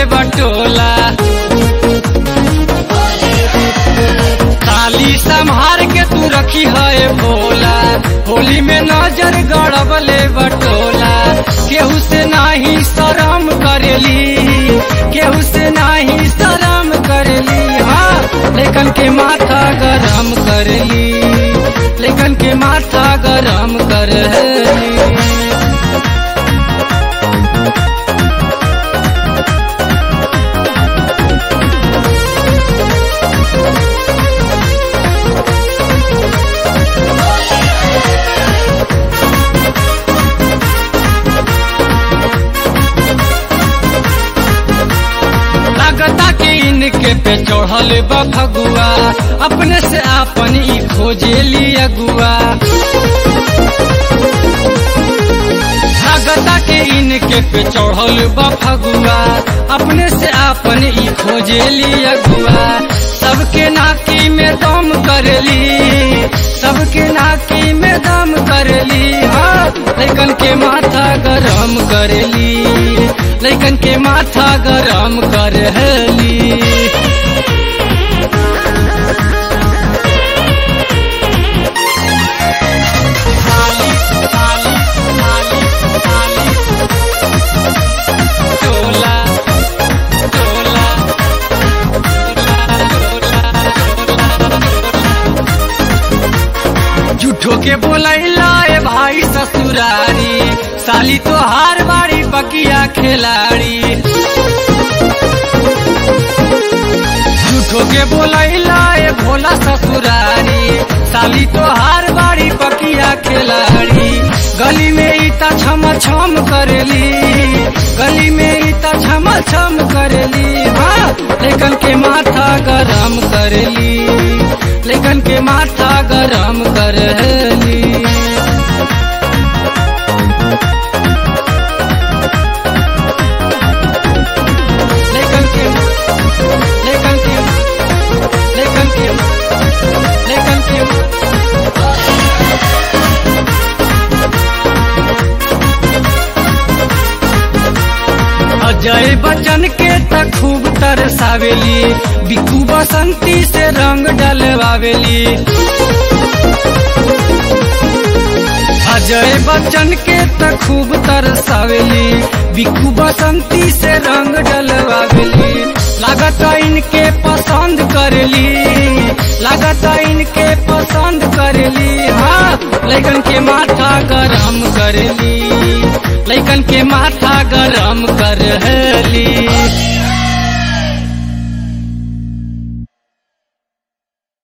बटोला ताली संभार के तू रखी है भोला होली में नजर गड़बले बटोला केहू से नाही शरम करेली केहू से नाही शरम करेली हाँ लेकिन के माथा गरम करली लेकिन के माथा गरम करली लगता कि इनके पे चढ़ल बा फगुआ अपने से आपन ई खोजे ली अगुआ लगता कि इनके पे चढ़ल बा फगुआ अपने से आपन ई खोजे ली अगुआ सबके नाकी में दम करली सबके नाकी में दम करली हाँ लेकिन के माथा गरम करली लेकिन के माथा गरम करली टोला टोला झूठो के बोलैला ए भाई ससुरारी साली तो हार बाड़ी बकिया खिलाड़ी झूठो के बोलैला ए भोला ससुरारी साली तो हार बाड़ी बकिया खिलाड़ी गली में इता छम छम करली गली में इता छम छम करली हाँ लेकिन के माथा गरम करली लेकिन के माथा गरम करली लेकिन के लेकिन के लेकिन के लेकिन के अजय बच्चन के त खूब तरसावेली बिकू बसंती से रंग डलवावेली अजय बच्चन के त खूब तरसावेली बिकू बसंती से रंग डलवावेली लागत इनके पसंद करली लागत इनके पसंद करली हाँ लेकिन के माथा गरम करली लेकिन के माथा गरम करली